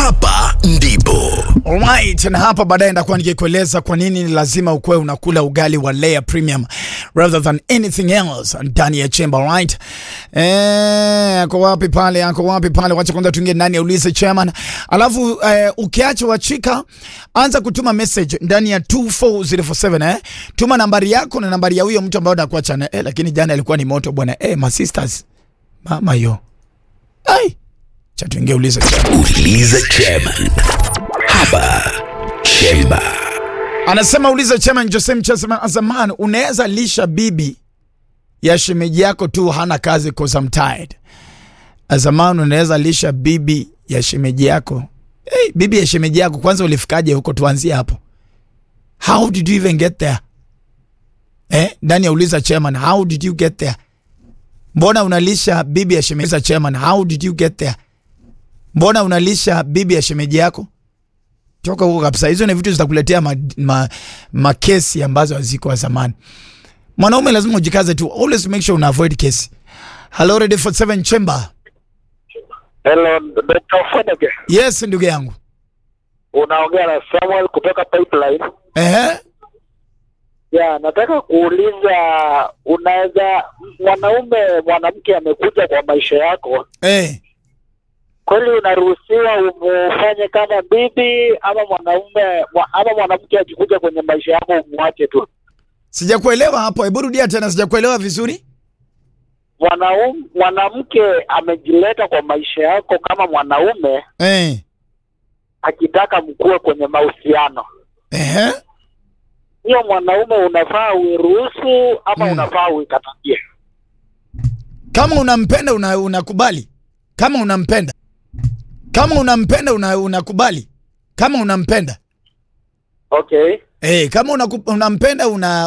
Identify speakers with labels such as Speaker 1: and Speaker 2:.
Speaker 1: hapa ndipo
Speaker 2: Alright, na hapa baadaye ndakuwa nikikueleza kwa nini ni lazima ukuwe unakula ugali wa layer premium rather than anything else ndani ya chamber, right? Eh, ako wapi pale? Ako wapi pale? Wacha kwanza tuingie ndani ya ulize chairman. Alafu eh, ukiacha wachika anza kutuma message ndani ya 24047 eh. Tuma nambari yako na nambari ya huyo mtu ambaye unakuacha na eh, lakini jana ilikuwa ni moto bwana. Eh, my sisters. Mama yo. Ai. Cha tuingie ulize chairman.
Speaker 1: uliza chairman hapa chemba
Speaker 2: Anasema uliza chairman Jose Mchasa Azaman, unaweza lisha bibi ya shemeji yako tu hana kazi cause I'm tired. Azaman, unaweza lisha bibi ya shemeji yako. Hey, bibi ya shemeji yako kwanza ulifikaje huko? Tuanzie hapo. How did you even get there? Eh, ndani ya uliza chairman, how did you get there? Mbona unalisha bibi ya shemeji Uliza chairman, how did you get there? Mbona unalisha bibi ya shemeji yako? toka huko kabisa. Hizo ni vitu zitakuletea makesi ma, ma kesi ambazo haziko zamani. Mwanaume lazima ujikaze tu, always make sure una avoid kesi. Hello, ready for seven chamber.
Speaker 3: Hello, Dr. Fenege.
Speaker 2: Yes, ndugu yangu.
Speaker 3: Unaongea na Samuel kutoka Pipeline.
Speaker 2: Ehe,
Speaker 3: Ya, nataka kuuliza unaweza mwanaume mwanamke amekuja kwa maisha yako,
Speaker 2: eh,
Speaker 3: kweli unaruhusiwa umufanye kama bibi ama mwanaume mwa- ama mwanamke akikuja kwenye maisha yako umwache tu?
Speaker 2: sijakuelewa hapo. Hebu rudia tena, sijakuelewa vizuri.
Speaker 3: Mwanaume mwanamke amejileta kwa maisha yako kama mwanaume
Speaker 2: Eh,
Speaker 3: akitaka mkuwe kwenye mahusiano,
Speaker 2: ehe,
Speaker 3: hiyo mwanaume unafaa uiruhusu ama
Speaker 2: Mm.
Speaker 3: unafaa uikatalie?
Speaker 2: kama unampenda una, unakubali. Kama unampenda, kama unampenda una, unakubali. Kama unampenda
Speaker 3: Okay.
Speaker 2: eh, kama unaku, unampenda una